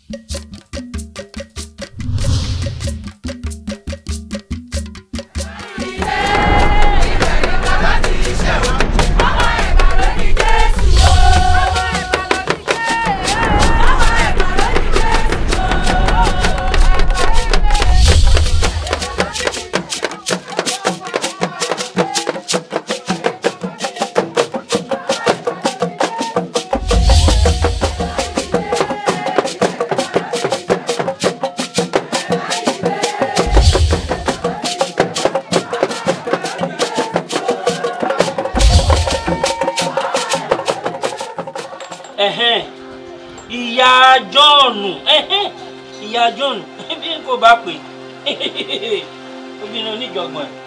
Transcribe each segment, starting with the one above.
ẹ̀hẹ́n ìyá jọ́ọ̀nù ẹ̀hẹ́n ìyá jọ́ọ̀nù bí n kò bá pè obìnrin oníjọ̀gbọ̀n ẹ̀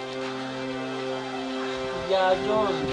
ìyá jọ́ọ̀nù.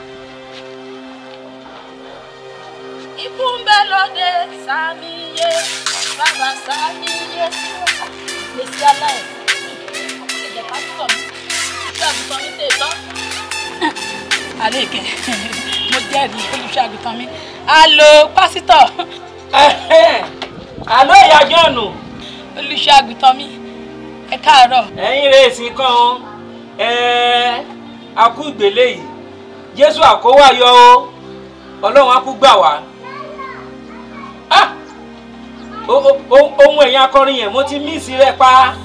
ikú ń bẹ lóde sàmìyé bàbá sàmìyé lèsì aláì ẹjẹ pásítọ̀ mi olùṣọ́ àgùntàn mi tè tán. àlékè mo jẹ́rìí olùṣọ́ àgùntàn mi alo pásítọ̀ ẹ̀hẹ́n àlọ́ ìyá jọ́ọ̀nù olùṣọ́ àgùntàn mi ẹ káàárọ̀. ẹ̀yin rẹ̀ sì kàn án ẹ̀ akú ìgbélé yìí jésù àkówá yọ o ọlọ́run á kú gbà wá. Ah! O- o- o- ohun ẹ̀yìn akọrin yẹn mo ti míìsì rẹ̀ pa.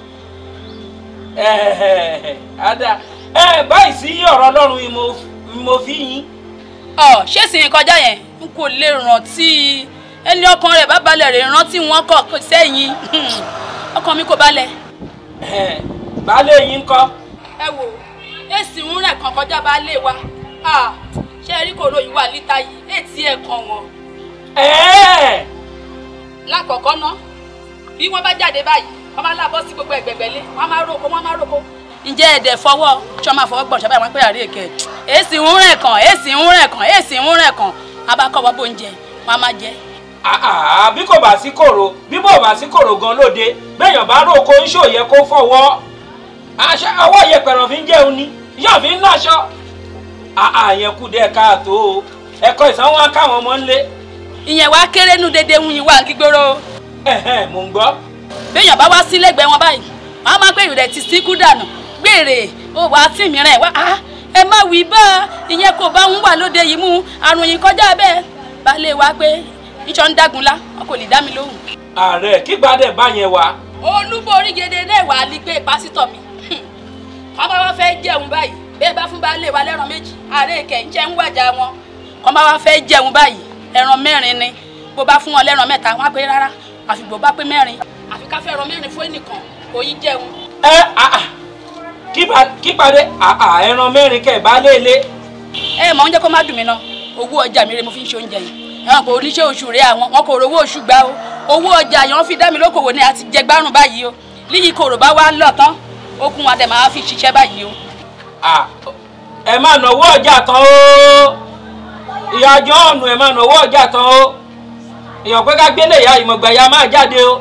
Ẹ̀hẹ̀, ada ẹ báyìí sí ọ̀rọ̀ ọlọ́run ni mo- ni mo fi yín. ọ ṣé sì ń kọjá yẹn n kò lè rántí ẹni ọkàn rẹ̀ bá balẹ̀ rè rántí wọn kọ sẹ́yìn ọkàn mi kò balẹ̀. Ẹ̀hẹ̀, baálé yín kọ́. ẹ wò èsì ń rẹ̀ kan kọjá bá lé wa Ah, ṣé ẹ rí kòró yìí wà níta yìí ètí ẹ̀ kan wọn. Ẹ̀ẹ́, lákọ̀ọ́kọ́ ná bí wọ́n bá jáde báyìí wọ́n máa lábọ́ sí gbogbo ẹ̀gbẹ̀gbẹ̀lé wọ́n máa róko wọ́n máa róko. ǹjẹ́ ẹ̀dẹ̀ fọwọ́ ṣọ́ máa fọwọ́ gbọ̀n ṣàbáyé wọn pé àárẹ̀ kẹ̀ èsì ń rẹ̀ kàn èsì ń rẹ̀ kàn èsì ń rẹ̀ kàn abakọ̀ wọ́n bó ń jẹ wọ́n á máa jẹ. àà, bí kò bá sí kòrò bí bò bá sí kòrò gan lóde béèyàn bá róko ń ṣòyẹ kó fọwọ́ aṣọ ọwọ́ yẹpẹ̀rọ̀ fi ń jẹun ni yóò fi ń láṣọ. àà yẹn kú dẹ́ káàtó o ẹ̀kọ́ ìsanwó á káwọn ọmọ ńlé. ìyẹn wá kéré nu dédé ń yin wá gbígbóró. Ẹ̀hẹ̀, mò ń gbọ́. béèyàn bá wá sí lẹ́gbẹ̀ẹ́ wọn báyìí wọ́n á máa pé ìrẹ̀ ti síkú dànù gbére ó wàá tì mí rẹ̀ wá á ẹ má wí bá a ìyẹn kò bá ń wà lóde yìí mú àrùn yìí kọjá bẹ́ẹ̀ balẹ̀ wá pé iṣan ń dágunlá wọn kò lè dá mi lóhùn. ààrẹ kí gbadẹ bá yẹn wá. olúborí gèdè náà wà á lè gbé pásítọ̀ mi wọ́n bá wá fẹ́ jẹun báyìí bẹ́ẹ̀ bá fún baálé wa lẹ́ran méjì ààrẹ kẹ̀ǹjẹ́ ń wájà wọn wọ́n bá wá fẹ́ jẹun báyìí ẹran mẹ́rin ni bó bá fún wọn lẹ́ran mẹ́ta wọ́n á pé rárá àfi bó bá pé mẹ́rin àfi ká fẹ́ ẹran mẹ́rin fún ẹnìkan kò yí jẹun. ẹ àà kí ba- kí padẹ àà ẹran mẹ́rin kẹ̀ bá lé lé. ẹ mọ̀ oúnjẹ kó má dùn mí náà owó ọjà mi rè mo fi ń ṣe oúnjẹ yìí ẹ̀wọ̀n kò oníṣẹ́ oṣù rẹ̀ àwọn wọn kò rówó oṣù gbà o owó ọjà yẹn wọ́n fi dá mi lókòwò ní àti jẹ gbárùn báyìí o líyìí kòrò bá wá lọ tán okun wa dẹ̀ máa fi ṣiṣẹ́ báyìí o. À, ẹ má náwó ọjà tán o ìyá jọ́ọ̀nù ẹ má náwó ọjà tán o èèyàn pé ká gbélé ìyá ìmọ̀gbà ya máa jáde o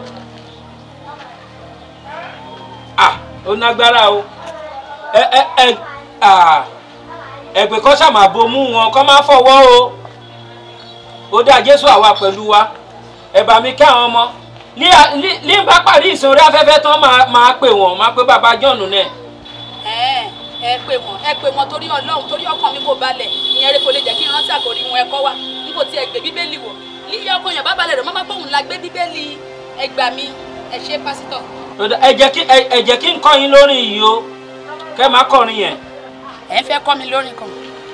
à ó nágbára o ẹ ẹ ẹ à ẹgbẹ́ kọ́ sàmà bomú wọn kọ́ máa fọwọ́ o ó dá jésù àwa pẹ̀lú wa ẹ bá mi kí àwọn ọmọ ní à- ní- ní bá parí ìsìn orí afẹ́fẹ́ tán máa máa pè wọ́n máa pé bàbá jọ́ọ̀nù náà. ẹ ẹ pè wọn ẹ pè wọn torí Ọlọ́run torí ọkàn mi kò balẹ̀ ìyẹn rẹ kò lè jẹ́ kí n rántí àkòrí wọn ẹ̀kọ́ wa n kò tiẹ̀ gbé bíbélì wọ̀ líyẹ ọkàn yẹn bá balẹ̀ rẹ̀ mọ́ máa pòun la gbé bíbélì ẹgbà mi ẹ ṣe pásítọ̀. Ó dá- ẹ jẹ́ kí ẹ ẹ jẹ́ kí n kọ́ yín lórí yìí o kẹ́ máa kọrin yẹn. ẹ ń fẹ́ kọ́ mi lórí kan.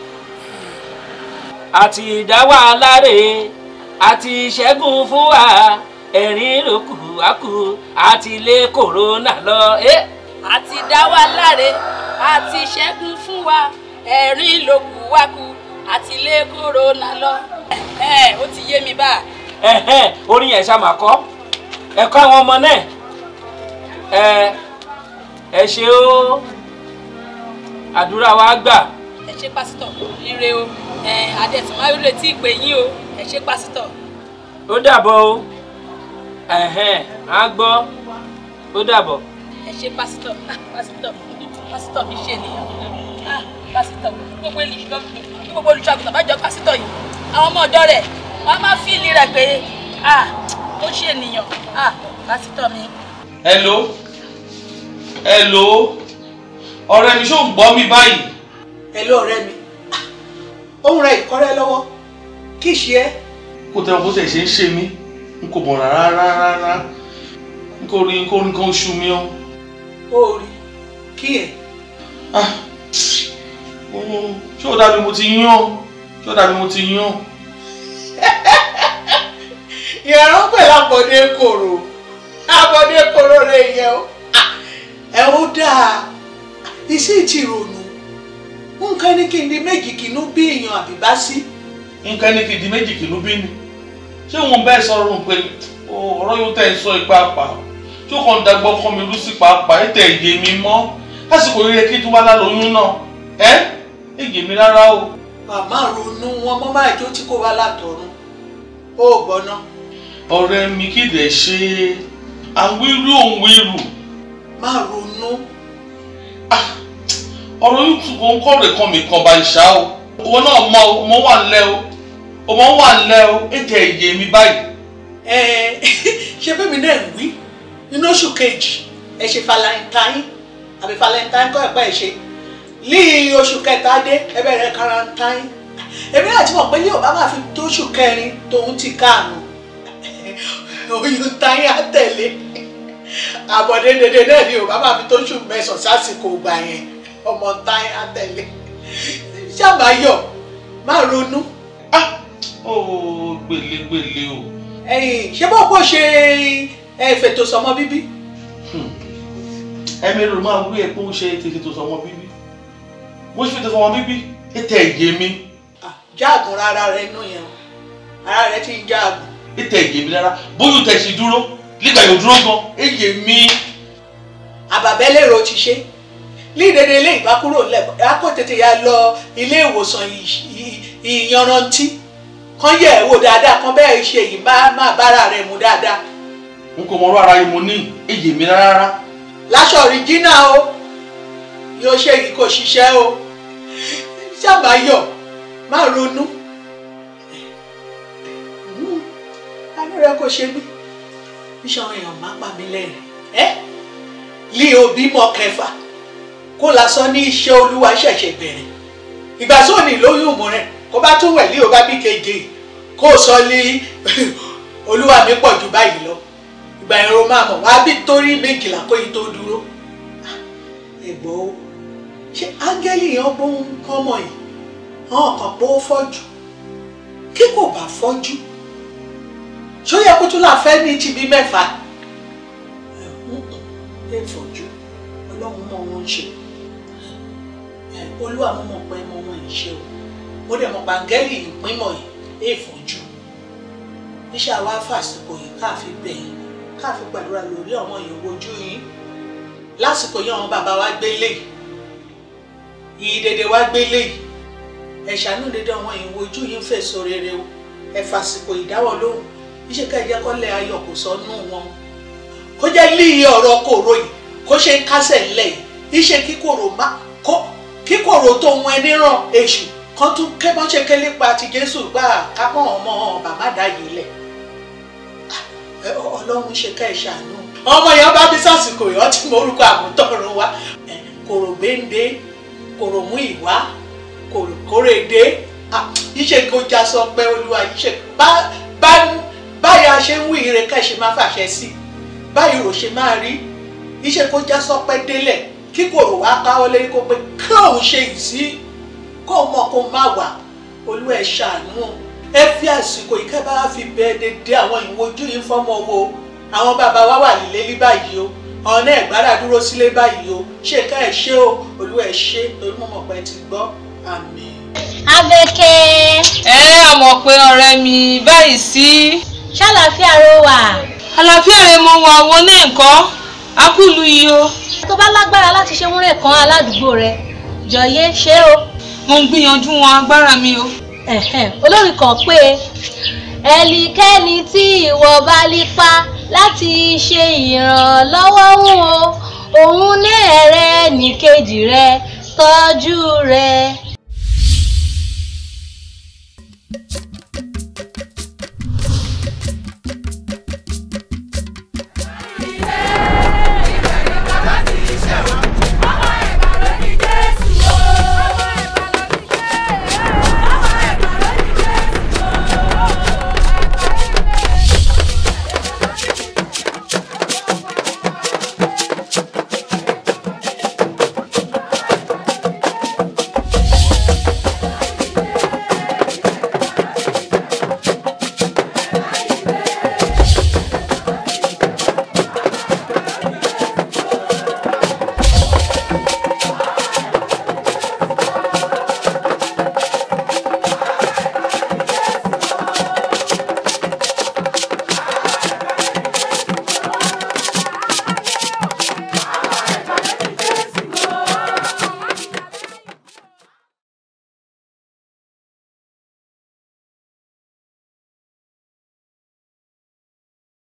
àti ìdáwà aláre àti ìṣẹ́gun fún wa ẹ̀rín ló kù á kù àti ilé kòrónà lọ. Eh? àti dá wa láre àti ṣẹ́gun fún wa ẹ̀rín ló kù wá kù àti lé kòrónà lọ. ẹ ó ti yé mi bá Ẹ̀hẹ́n, orin yẹn ṣá máa kọ́ ẹ̀kọ́ àwọn ọmọ náà ẹ ẹ ṣe ó àdúrà wa gbà ẹ ṣe pásítọ̀ ire o ẹ adẹ̀tún máa ń retí ìpè yín o ẹ ṣe pásítọ̀. ó dàbọ̀ o ẹ̀hẹ́n á gbọ́ ó dàbọ̀. ẹ ṣe pásítọ̀ ah, pásítọ̀ pásítọ̀ mi ṣe nìyẹn ah, pásítọ̀ gbogbo olùṣọ́ gbogbo olùṣọ́ àgùntàn bá jọ pásítọ̀ yìí àwọn ọmọ ọ̀dọ́ rẹ̀ wọ́n á máa fíìlì rẹ̀ pé ah, ó ṣe ènìyàn ah pásítọ̀ mi. hello hello ọ̀rẹ́ mi ṣó ń gbọ́ mi báyìí. Hello ọ̀rẹ́ mi ohun rẹ̀ ìkọ́rẹ́ lọ́wọ́ kì í ṣe ẹ́ kó tẹ́ wọn bó tẹ̀ ṣe ń ṣe mí n kò mọ̀ rárá rárá n kò rí n kò rí nǹkan oṣù mi o. ó rí kí ẹ̀ Ah, mm, ṣé ó dàbí mo ti yán ṣé ó dàbí mo ti yán. ìrànlọ́ pẹ̀lú àbọ̀dé kòrò àbọ̀dé kòrò rẹ̀ yẹ o Ah, ẹ ó dáa iṣẹ́ ti rònú nǹkan ní kí n di méjì kìnnú bí èèyàn àbíbá sí nǹkan ní kìdí méjì kìlú bí ni ṣé wọn bẹ́ẹ̀ sọ̀rọ̀ pé ọ̀rọ̀ yóò tẹ̀ ń sọ ipá pa ṣé ó kàn ń dagbọ́ fún mi rú sí pàápàá ẹ̀ tẹ̀ èyí mi mọ́ lásìkò rere kí tó wá lálóyún náà ẹ́ èyí mi rárá o. màmá ronú wọn mọ́ máa jó tí kò wá látọ̀run ó gbọ́ná ọ̀rẹ́ mi kì í dẹ̀ ṣe àwírú òun wíru má ronú ọ̀rọ̀ yóò tún kó ń kọ́ rẹ̀ kan mi kan bá ìṣá o owó náà mọ o mo wà ńlẹ̀ o ọmọ wà ńlẹ̀ o ètò èyí mi báyìí. ẹ ṣe bẹ́ẹ̀ mi náà ń wí nínú oṣù kejì ẹ ṣe valentine àbí valentine kọ́ ẹ̀pẹ́ ẹ̀ ṣe ní oṣù kẹta dé ẹ bẹ̀rẹ̀ quarantine èmi náà ti mọ̀ pé ní ò bá máa fi tó oṣù kẹrin tòun ti káànù oyún táyé á tẹ̀lé àbọ̀dé dédé náà ni ò bá máa fi tó oṣù mẹ́sàn-án sásìkò gbà yẹn ọmọ táyé á tẹ̀lé ṣàbáyọ̀ má ronú ah ó gbèlégbèlé o. ẹ̀yin ṣé bó kò ṣe ẹ fètò sọmọ bíbí ẹ̀mí rò máa wí ẹ̀ pé ó ṣe tètè tó sọmọ bíbí mo ṣe tètè sọmọ bíbí ètò èyí mi Ah, jáàgùn rárá rẹ nù yẹn o ara rẹ ti ń jáàgùn ètò èyí mi rárá bóyá tẹ̀ ṣe dúró nígbà yóò dúró gan èyí mi. àbàbẹ́lẹ̀rọ ti ṣe lídèdè ilé ìbá kúrò lẹ́kọ̀ọ́ a kò tètè ya lọ ilé ìwòsàn ì- ì- ìyanrantí kan yẹ̀ ẹ́ wò dáadáa kan bẹ́ẹ̀ ṣe yìí má má bára rẹ̀ mu dáadáa n kò mọ ọ̀rọ̀ ara yìí mo ní èyí mi rárá. láṣọ ọ̀ríjínà o yóò ṣe yìí kò ṣiṣẹ́ o ṣàbáyọ̀ má ronú àánú rẹ kò ṣe mí iṣan èèyàn má pa mí lẹ́rìn ẹ́ lí òbí mọ kẹfà kó lásán ní iṣẹ́ olúwa ṣẹ̀ṣẹ̀ bẹ̀rẹ̀ ìgbà tó ní lóyún mú rẹ kó bá tún wẹ̀ lí o bá bí keje kó o sọ lí olúwa mi pọ̀ jù báyìí lọ ìgbà yẹn ro máa mọ̀ wá bí torí méjìlá kó yìí tó dúró ẹ̀gbọ́n o ṣé áńgẹ́lì yẹn bó ń kọ́ mọ̀ yìí àwọn kan pé ó fọ́jú kí kò bá fọ́jú ṣó yẹ kó tún là fẹ́ ní tìbí mẹ́fà ẹ fọ́jú ọlọ́run mọ̀ wọ́n ń ṣe ẹ, olúwa mo mọ̀ pé mo mọ̀ ń ṣe o mo dẹ̀ mọ̀ pàǹgẹ́lì ìpínmọ̀ yìí ẹ fọ́jú iṣẹ́ àwa fàsìkò yìí káàfi bẹ̀yìn káàfi gbàdúrà lórí ọmọ ìyòwò ojú yín lásìkò yìí àwọn bàbá wa gbélé yìí dédé wa gbélé yìí ẹ ṣàánú dédé àwọn ìyòwò ojú yìí ń fèsò rere o ẹ fàsìkò ìdáwọ́ lóhùn iṣẹ́ ká jẹ́ kọ́lẹ̀ ayọ̀ kò sọnù wọn kó jẹ́ líì ọ̀rọ̀ kòrò yìí kó ṣe ń kásẹ̀ ńlẹ̀ yìí iṣẹ́ kíkòrò má kó kíkòrò tó ń ẹni ràn èṣù kan tún kẹ́mọ́ṣẹ́ kẹ́lé pa ti Jésù gbà kápọ̀ ọmọ bàbá dá yìí lẹ̀ ẹ, ọlọ́run ṣe ká ẹ ṣàánú. ọmọ yẹn bá bí sásìkò yọ tí mo orúkọ àmútọ̀run wa ẹ, kòrò gbéǹde kòrò mú ìwá kòrò kórèdé Ah, iṣẹ́ kó já sọ pé olúwa iṣẹ́ bá bá báyà ṣe ń wí ire ká ṣe máa fàṣẹ sí báyìí rò ṣe máa rí iṣẹ́ kó já sọ pé délẹ̀ kí kòrò wá káwọ́ lé kó pé kí òun ṣe yìí sí kó mọ̀ kó má wà olúwa ẹ ṣàánú ẹ fi àsìkò yìí kẹ́ bá fi bẹ dédé àwọn ìwojú yìí fọ́mọ wo àwọn bàbá wa wà nílé ní báyìí o ọ̀nà ẹ̀gbára dúró sílé báyìí o ṣé ká ẹ ṣe o olúwa ẹ ṣe torí mo mọ̀ pé ẹ ti gbọ́ àmín. Abẹ́kẹ́ ẹ àmọ̀ pé ọ̀rẹ́ mi báyìí sí. ṣàlàáfíà ló wà. àlàáfíà rẹ mo wà wọn náà nǹkan akúlu yìí o. tó bá lágbára láti ṣe múrẹ̀ kan aládùúgbò rẹ jọ̀yé ṣé o. mo ń gbìyànjú wọn agbára mi o. Ẹ̀hẹ́n, olórin kan pé ẹnikẹ́ni tí ìwọ bá lípa láti ṣe ìrànlọ́wọ́ fún o òun náà rẹ nìkejì rẹ tọ́jú rẹ